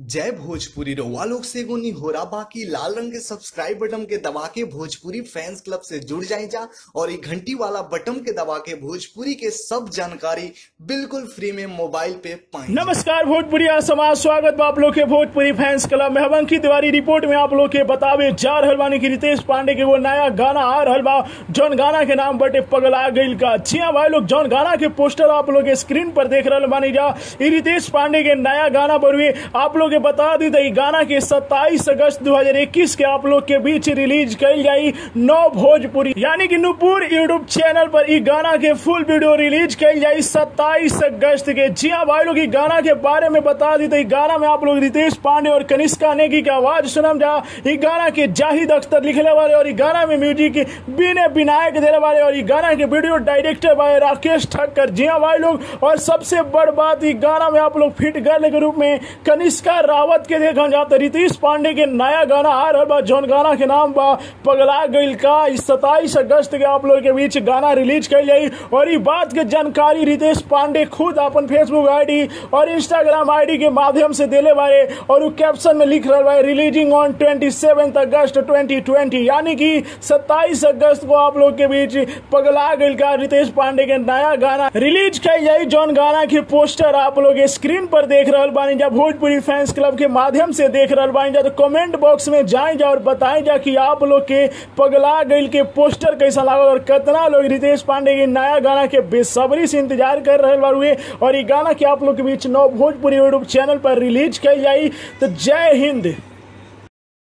जय भोजपुरी रउआ लोग से एगो निहोरा बाकी लाल रंग के सब्सक्राइब बटन के दबा के भोजपुरी फैंस क्लब से जुड़ जाए जा और ये घंटी वाला बटन के दबा के भोजपुरी के सब जानकारी बिल्कुल फ्री में मोबाइल पे पाएं नमस्कार भोजपुरी समाज स्वागत बा आप लोग के भोजपुरी फैंस क्लब में हम अंकित तिवारी रिपोर्ट में आप लोग के बतावे जा रहल बानी कि रितेश पांडे के वो नया गाना आ रहल बा जौन गाना के नाम बटे पगला गईल का जी हाँ भाई लोग जौन गाना के पोस्टर आप लोग के स्क्रीन पर देख रहल बानी जा ई रितेश पांडे के नया गाना बरुए आप लोग के बता दी तो ई गाना के 27 अगस्त 2021 के आप लोग के बीच रिलीज कल जाई नौ भोजपुरी यानी कि नुपुर यूट्यूब चैनल पर ई गाना के फुल वीडियो रिलीज कल जाई 27 अगस्त के जी हाँ भाई लोग ई गाना के बारे में बता दी तो ई गाना में आप लोग रितेश पांडे और कनिष्का नेगी की आवाज सुनम जा ई गाना के जाहिद अख्तर लिखले वाले और ई गाना में म्यूजिक बीने विनायक देने वाले और ई गाना के वीडियो डायरेक्टर भाई राकेश ठक्कर जी हाँ भाई लोग और सबसे बड़ बात ई गाना में आप लोग फिट गर्ल के रूप में कनिष्का रावत के देखल जात रितेश पांडे के नया गाना आ रहा बा जौन गाना के नाम बा पगला गईल का सताईस अगस्त के आप लोग के बीच गाना रिलीज कल जाई और ई बात के जानकारी रितेश पांडे खुद अपन फेसबुक आईडी और इंस्टाग्राम आईडी के माध्यम से देले बारे और वो कैप्शन में लिख रहा बा रिलीजिंग ऑन ट्वेंटी अगस्त 2020 यानी कि 27 अगस्त को आप लोग के बीच पगला गईल का रितेश पांडे के नया गाना रिलीज कल जाई जौन गाना के पोस्टर आप लोग स्क्रीन पर देख रहल बानी जा भोजपुरी फैंस क्लब के माध्यम से देख रहल बानी जा तो कमेंट बॉक्स में जाए जा और बताएं जा कि आप लोग के पगला गईल के पोस्टर कैसा लागल और कितना लोग रितेश पांडे के नया गाना के बेसब्री से इंतजार कर रहे बारुए और ये गाना के आप लोग के बीच नौ भोजपुरी यूट्यूब चैनल पर रिलीज कल जाई तो जय हिंद